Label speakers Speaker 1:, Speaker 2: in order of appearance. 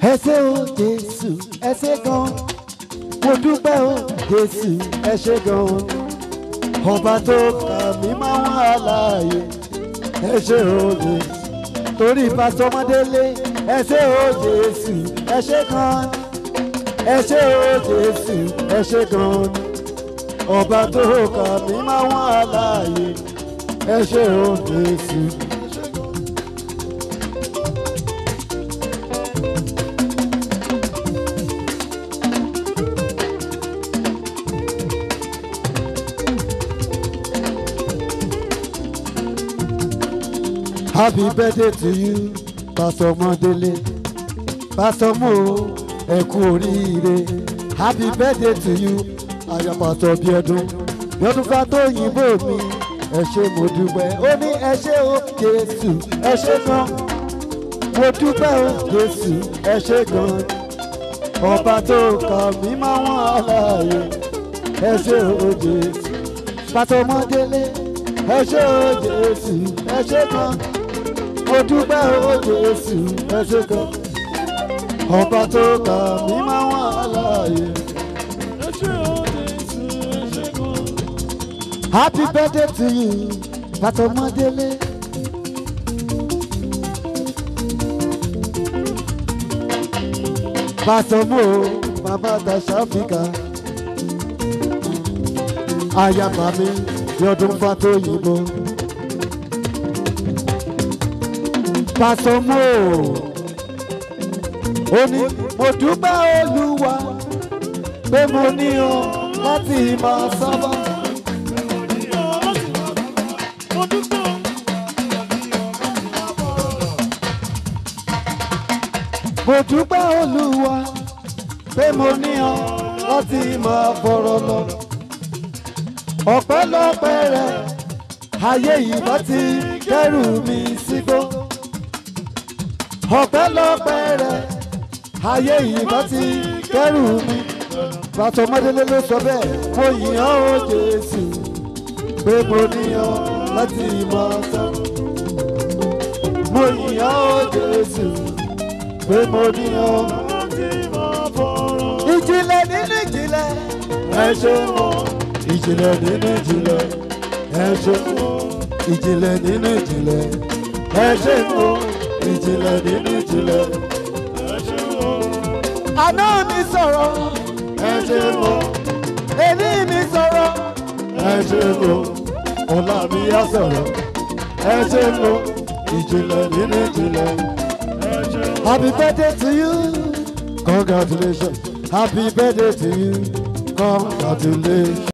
Speaker 1: ẹ ṣé o jésù ẹ ṣé gan mo dúpẹ́ o jésù ẹ ṣé gan ọba tó kà mí máa ń wà láàyè ẹ ṣé o jésù torí pásítọ̀ ọmọdélé ẹ ṣé o jésù ẹ ṣé gan ẹ ṣé o jésù ẹ ṣé gan ọba tó kà mí máa ń wà láàyè ẹ ṣé o jésù. Happy birthday to you, Pastor Modele. Pastor Mo, ẹ kú oríire. Happy birthday to you, Aya Pastor Biodun. Biodun fa tó yìnbó mi, ẹ ṣé mo dúpẹ́. Ó ní ẹ ṣé o Jésù, ẹ ṣé gan. Mo dúpẹ́ o Jésù, ẹ ṣé gan. Ọba tó kà mí máa wọ́n àlàyé, ẹ ṣé o Jésù. Pastor Modele, ẹ ṣé o Jésù, ẹ ṣé gan mo dúpẹ́ o Jésù ẹ ṣé gan ọba tó kà mí máa wà láàyè. happy birthday to you pàtó mọ́délé. pàtó mo bàbá tàṣà fìkà ayaba mi yọdún fàtó yìnbó. Pàṣọmọ́ ó ní mo dúpẹ́ Olúwa pé mo ní ọ láti máa sábà. Mo dúpẹ́ Olúwa pé mo ní ọ láti máa fọ̀rọ̀ lọ. Ọpẹ́lọpẹ́ rẹ̀ ayé yìí bá ti kẹ́rù mi sígbó. Ọpẹ́lọpẹ́ rẹ̀ ayé yìí bá ti kẹ́rù mi. Pàtó Mọ́délé ló sọ bẹ́ẹ̀, mo yìn ọ́ o Jésù pé mo ní ọ láti máa sọ. Mo yìn ọ́ o Jésù pé mo ní ọ. Ìjìnlẹ̀ nínú ìjìnlẹ̀ ẹ ṣe wọ́n. Ìjìnlẹ̀ nínú ìjìnlẹ̀ ẹ ṣe wọ́n. Ìjìnlẹ̀ nínú ìjìnlẹ̀ ẹ ṣe wọ́n. Ìjìnlẹ̀ nínú ìjìnlẹ̀ ẹ ṣe wọ́n. Àná mi sọ̀rọ̀ ẹ ṣe wọ́n. Èní mi sọ̀rọ̀ ẹ ṣe wọ́n. Ọ̀la mi á sọ̀rọ̀ ẹ ṣe wọ́n. Ìjìnlẹ̀ nínú ìjìnlẹ̀ ẹ ṣe wọ́n. Happy birthday to you. Congratulations. Happy birthday to you. Congratulations.